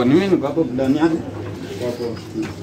Ni mimi niko hapo ndani yake. Hapo.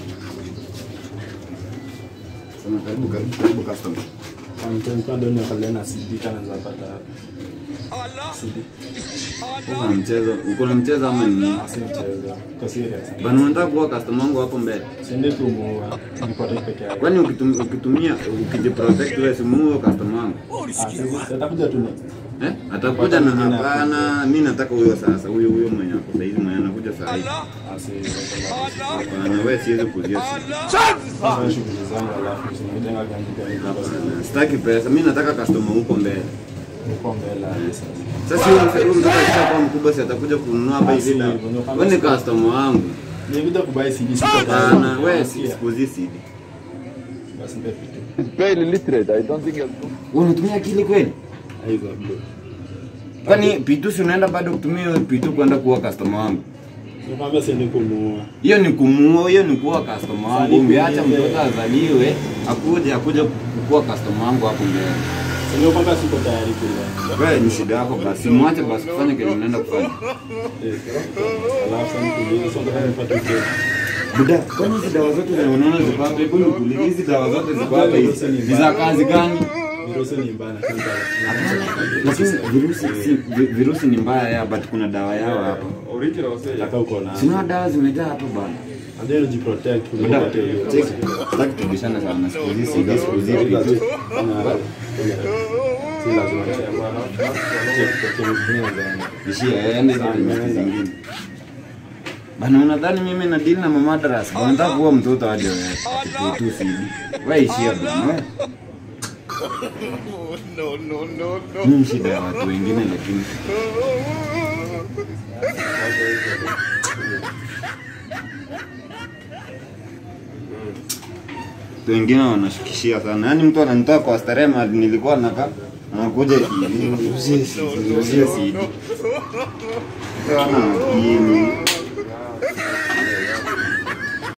Sema karibu karibu karibu customer. Amtempa ndo niangalia na CD kana zapata wapi. CD. Uko na mchezo, uko na mchezo ama ni Asi mchezo. Kwa serious. Bana unataka kuwa customer wangu hapo mbele. Siende kumuua. Nipate peke yake. Kwani ukitum- ukitumia ukijiprotect wewe si muue customer wangu? Ah, sasa atakuja tu next. Eh? Atakuja na hapana, mimi nataka huyo sasa, huyo huyo mwenye hapo sasa hivi mwenye anakuja saa hii. Asi. Hapana, wewe siwezi kuzia. Sasa shughuli zangu alafu sinajenga ganji kwa Hapana, sitaki pesa, mimi nataka customer huko mbele. uko mbele hadi sasa. Sasa huyo mse- huyo mtoto akishakuwa mkubwa si atakuja kununua hapa hivi na wewe ni customer wangu. Nilikuja kubai CD siko Hapana, wewe si sikuzi CD. Basi nipe vitu. It's very illiterate. I don't think you'll do. Wewe unatumia akili kweli? Aiza bro. Kwani Pitu si unaenda bado kutumia hiyo Pitu kwenda kuwa customer wangu? Nikwambia siende kumuua. Hiyo ni kumuua, hiyo ni kuwa customer wangu. Sasa Ungeacha nikuulize. mtoto azaliwe, akuje akuje kuwa customer wangu hapo mbele. Ndio kwamba siko tayari kula. Wewe ni shida yako basi, mwache basi kufanya kile unaenda kufanya. Eh. Alafu sasa nikuulize sio nataka nipate kitu. Buda, kwani hizi dawa zote zenye unaona ziko hapa, hebu nikuulize hizi dawa zote ziko hapa hizi ni za kazi gani? Virusi ni mbaya na kinga. Lakini virusi si, vi- virusi ni mbaya ya but kuna dawa yao hapa. Nataka uko na. Sina dawa zimejaa hapa bana. Ndio jiprotect Buda, kuliko hiyo. check. Sitaki tubishane sana siku hizi, siku hizi, siku hizi vitu. Si lazima. Check kwa kile Ishia yaende hizo kliniki zingine. Bana unadhani mimi na deal na mama darasa? Bana nataka kuwa mtoto hadi wewe. Ati tu sidi. Wewe ishia bana wewe. Mimi shida ya watu wengine lakini watu wengine wanashukishia sana. Yaani mtu ananitoa kwa starehe mahali nilikuwa nakaa anakuja hivi, uzie sidi, uzie sidi. Wana akili.